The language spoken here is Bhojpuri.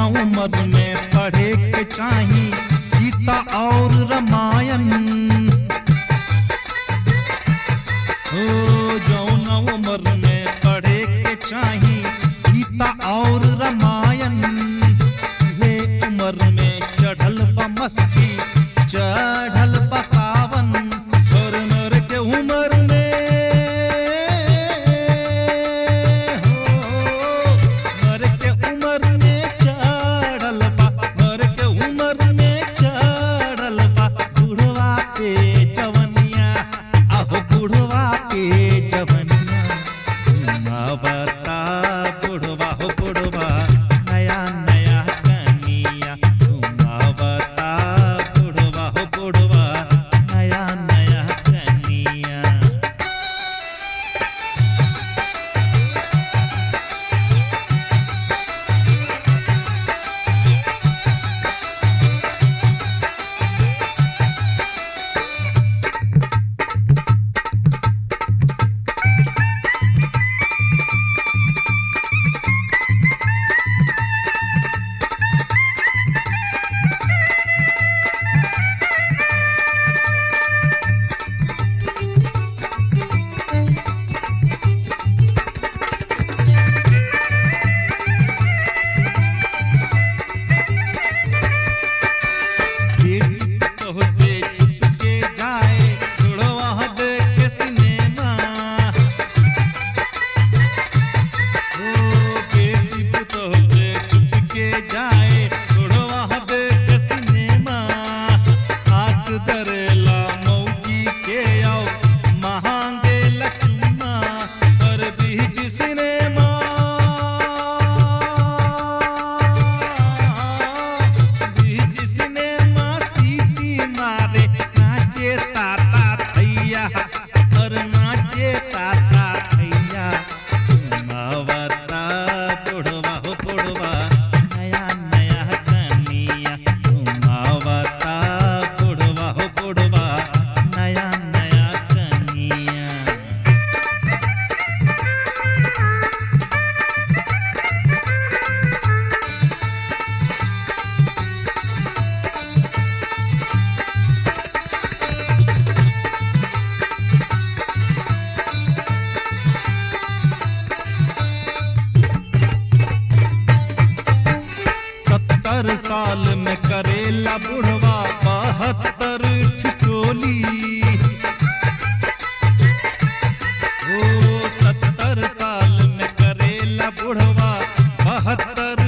उम्र में पढ़े के चाही गीता और रामायण ओ जौना उम्र में पढ़े के चाही गीता और रामायण ये उम्र में चढ़ल बा मस्ती चढ़ल बा सावन और नर के उम्र में हो नर के उम्र में चढ़ल बा नर के उम्र में चढ़ल बा बुढ़वा पे जवनिया आहो बुढ़वा पे जवनिया घुमावता बुढ़वा हो बुढ़वा नया नया कनिया घुमावता बुढ़वा हो बुढ़वा नया नया कनिया बेटी तोहसे छुपके जाए बुढ़वा देख सिनेमा ओ बेटी तोहसे छुपके जाए बुढ़वा देख सिनेमा हाथ धरेला मौगी के आओ महांगे लक्ष्मा और बीच सिनेमा बीच सिनेमा सीटी मारे नाचे ताता थैया और नाचे ताता थैया घुमावता बुढ़वा हो बुढ़वा नया नया कनिया घुमावता बुढ़वा हो बुढ़वा नया नया कनिया सत्तर साल में करेला बुढ़वा बहत्तर ठिठोली ओ सत्तर साल में करेला बुढ़वा बहत्तर